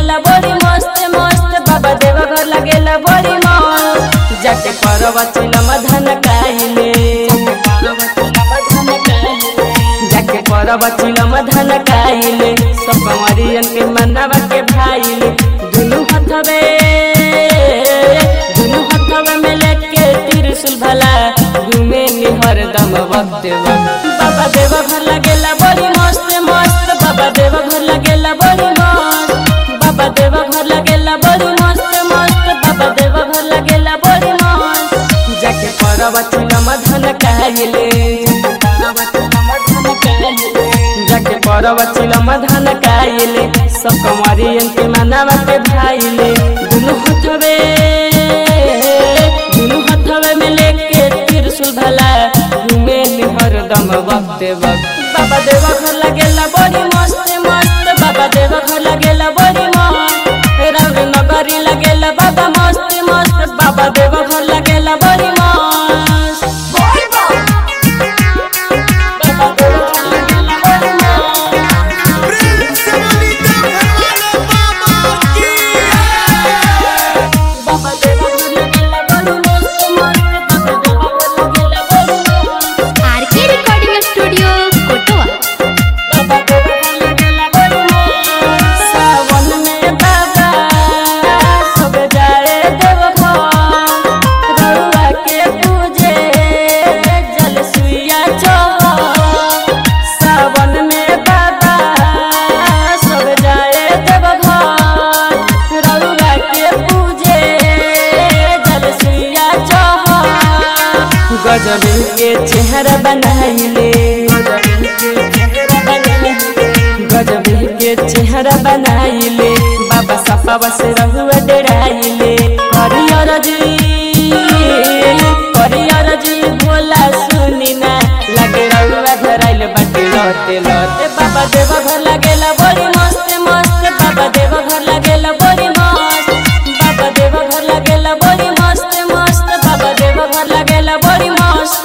लगेला बड़ी मस्त मस्त बाबा देव घर लगेला बड़ी मस्त जाके करवा चिलम धन काइले जाके करवा चिलम धन काइले सब कंवरियन के मनवा के भाईले दुनु हथवे दुनु हथवे में लेके त्रिशूल भला घूमे नि हरदम वक्त वक्त बाबा देव घर लगेला बड़ी मस्त मस्त बाबा देव घर लगेला बड़ी मस्त बाबा देव घर लगेला बड़ी मस्त मस्त बाबा देव घर लगेला बड़ी मस्त जाके परवा चिलम धन काइले जाके परवा चिलम धन काइले सब कंवरियन के मनवा के भाईले दुनु हथवे दुनु हथवे में लेके त्रिशूल भला घूमे नि हरदम वक्त वक्त बाबा देव घर लगेला बड़ी मस्त मस्त बाबा देव घर लगेला बड़ी मस्त रंग नगरी लगेला बाबा मस्त मस्त बाबा देव घर लगेला बड़ी मस्त बाबा देव घर लगेला बड़ी मस्त प्रेम से बोली तो घरवाले बाबा की बाबा देव घर लगेला बड़ी मस्त मस्त बाबा देव घर लगेला बड़ी मस्त आरके रिकॉर्डिंग स्टूडियो कोटवा बाबा देव घर लगेला बड़ी मस्त सावन में बाबा सब जाए देव घर रउआ के पूजे जल सुइया चढ़ सावन में बाबा सब जाए देव घर रउआ के पूजे जल सुइया चढ़ गजब के चेहरा बनाइले गजब के चेहरा बनाइले बाबा सफा से रहुआ डराइले हरियर जी हरियर जी भोला सुनी ना लगे रहुआ धराइले बाटे लते लते बाबा देव घर लगेला बड़ी मस्त मस्त बाबा देव घर लगेला बड़ी मस्त बाबा देव घर लगेला बड़ी मस्त मस्त बाबा देव घर लगेला बड़ी मस्त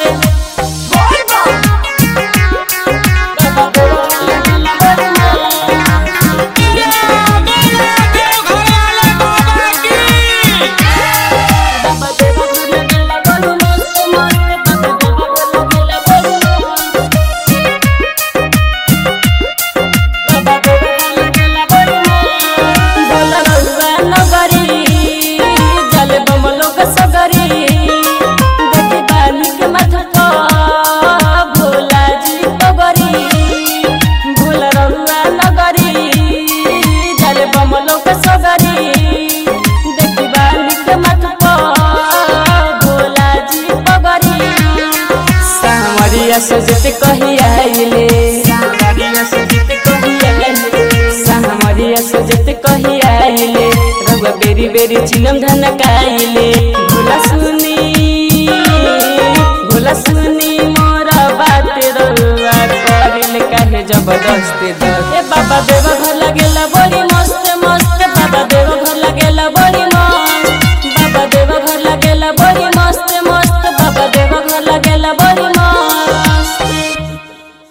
बाबा देव घर लगेला बड़ी मस्त घरवाले बाबा की बाबा देव घर लगेला बड़ी मस्त मस्त बाबा देव घर लगेला बड़ी मस्त बाबा देव घर लगेला बड़ी मस्त बोला रउआ नगरी जल बम लोग सगरी देखी बानी के माथा पर भोला जी पगरी भोला रउआ नगरी जल बम लोग सगरी देखी बानी के माथा पर भोला जी पगरी सावरिया सजत कही आइले सावरिया सजत कही आइले सावरिया सजत कही आइले रउआ बेरी बेरी चिलम धन काइले भोला सुनी भोला सुनी मोरा बात रउआ करिल काहे जबरदस्ती दर ए बाबा देव घर लगेला बड़ी मस्त मस्त बाबा देव घर लगेला बड़ी मस्त बाबा देव घर लगेला बड़ी मस्त मस्त बाबा देव घर लगेला बड़ी